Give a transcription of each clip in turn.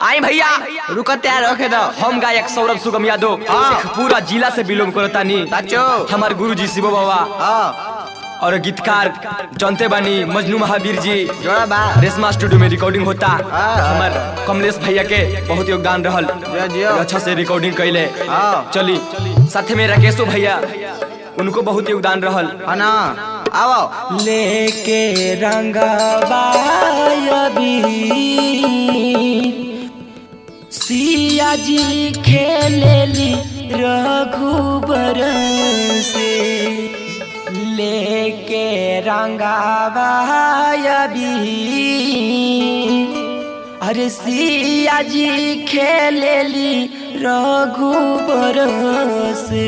आई भैया रुको तैयार रखे दो हम गायक सौरभ सुगम यादव हाँ। पूरा जिला से बिलोंग करतानी साचो हमार गुरु जी शिव बाबा हाँ और गीतकार जानते बानी मजनू महावीर जी जोड़ा बा रेशमा स्टूडियो में रिकॉर्डिंग होता हाँ। हमार कमलेश भैया के बहुत योगदान रहल जियो, जियो। अच्छा से रिकॉर्डिंग कैले हाँ। चली साथे में राकेशो भैया उनको बहुत योगदान रहल है ना आओ लेके सिया जी खेलेली रघुबर से लेके रंगाबायबी अरे सिया जी खेलेली रघुबर से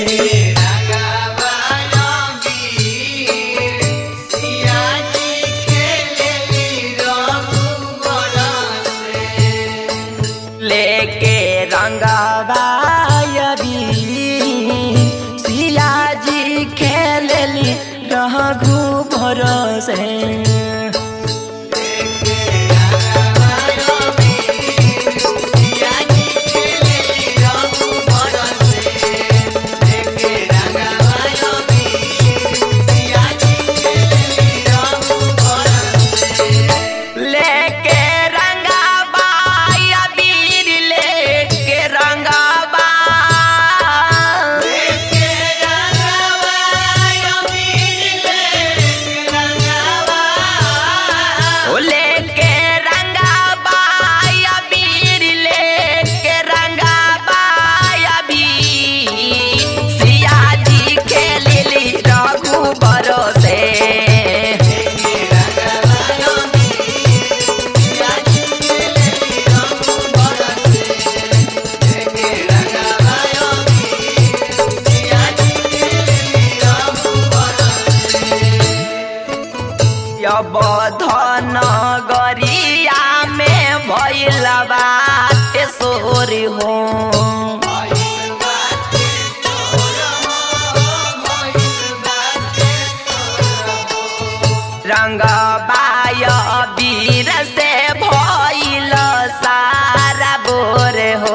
लेके रंगाबायबी सिया जी खेलली रघु भरोसे लेके रंगाबायबी लेके रंगाबा ओ लेके रंगाबायबी लेके रंगाबायबी सिया जी खेलली रघु भरोसे अब धन गरिया में भैल बात सोर हो रंग बाय वीर से भैल सारा बोर हो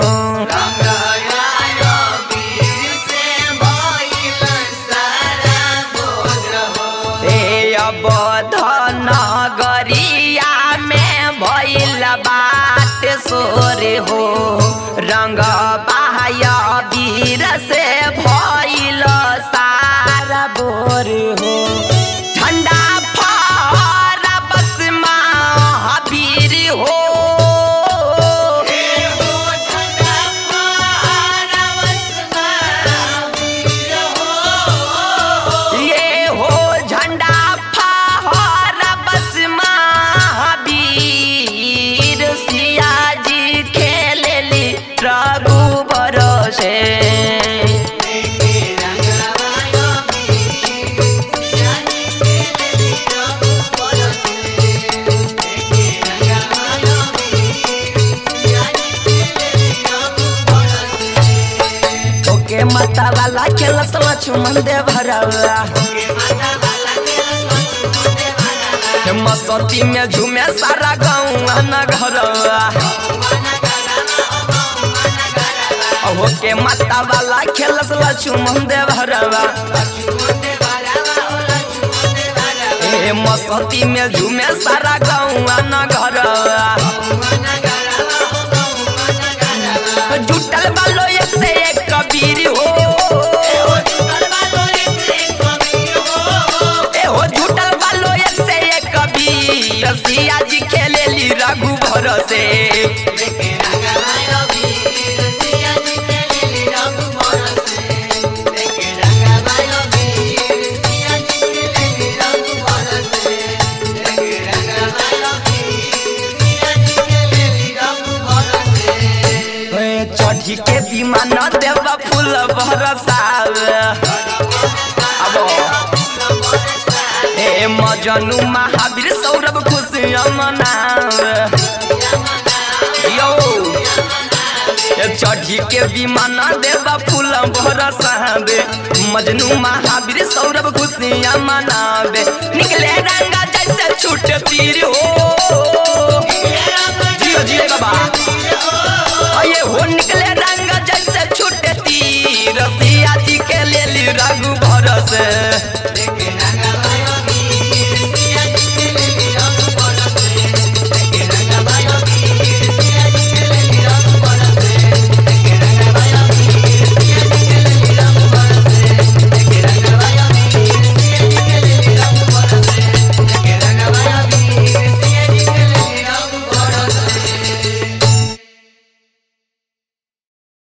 ए अब धन गरिया में भैल बात सोर हो रंग बाय वीर से भैल सारा बोर हो ठंडा फहरा बस महावीर हो ये हो झंडा फहरा बस महावीर सिया जी खेलेली रघु भरोसे ओके माता वाला खेलस लक्ष्मण दे भरवा मसती में झूमे सारा गाँव नगरवा ओके माता वाला खेलस लक्ष्मण दे भरवा ए मसती में झूमे सारा गाँव नगरवा जुटल बालो एक से एक कबीर हो ए हो जुटल बालो एक से एक कबीर सिया जी खेलेली रघु भरोसे ए, चढ़ी के विमान देव फूल बरसाव अब ए मजनू महावीर सौरभ खुशियाँ मनाव यो ए चढ़ी के विमान देव फूल बरसावे मजनू महावीर सौरभ खुशियाँ मनावे निकले रंगा जैसे छूट तीर हो जियो जियो